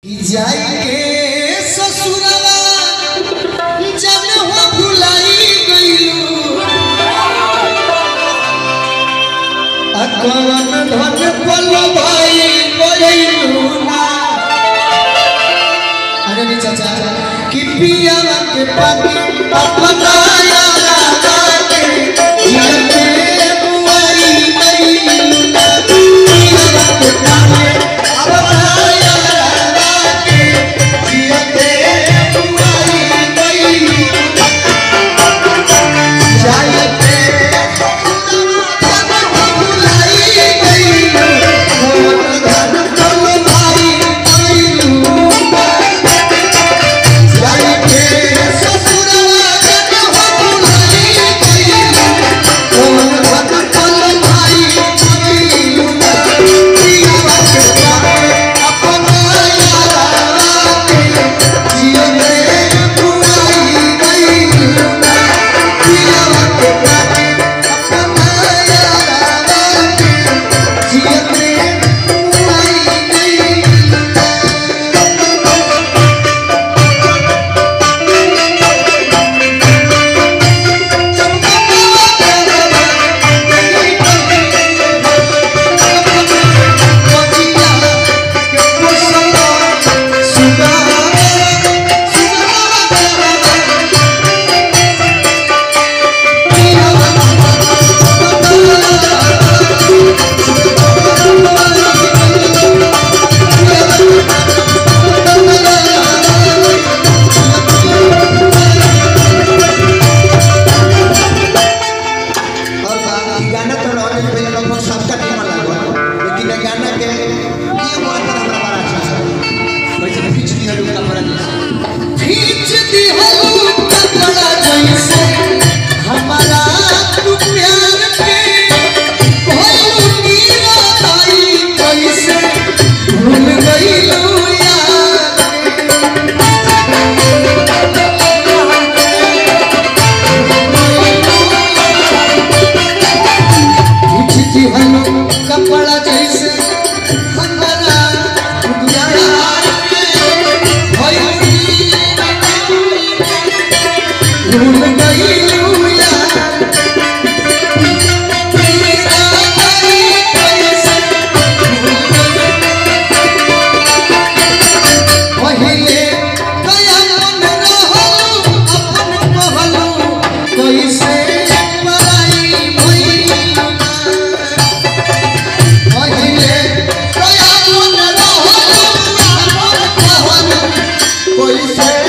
जाइके ससुरवा जब हो भुलाई गइलू अकवन धन पल भाई गइलू ना अरे नी चाचा कि पिया के पानी अपनाया लागे जियते बुआई गइलू ना पिया के पानी अपनाया लागे जियते बुआई गइलू जाइते भुलाई गइलू धन पल भाई गइलू जाइके ससुरवा जग हो भुलाई गइलू कौन भक्त पल भाई गइलू ना पियावा के पावे अपना यारा के जियते बुआई गइलू ना पियावा के पावे अपना यारा के जियते बुआई गइलू और बा- ई गाना तो रॉयल पे लगभग सबका निमन लागल लेकिन ये गाना के ये मात्र हमरा बड़ा अच्छा है वैसे खींच दिया लोग कपड़ा जैसे खींच दिया लोग कपड़ा जैसे हमारा तू प्यार के भइलू मीरा ताई कैसे भूल गइलू यार खींचती हलो कपड़ा जैसे हमारा प्यार के भइली भूल गइलू यार तेरा गई कैसे पहिले कया मन रहलू अपन कहलू कैसे पराई भइलू पहिले कया मन रहलू अपन कहलू कैसे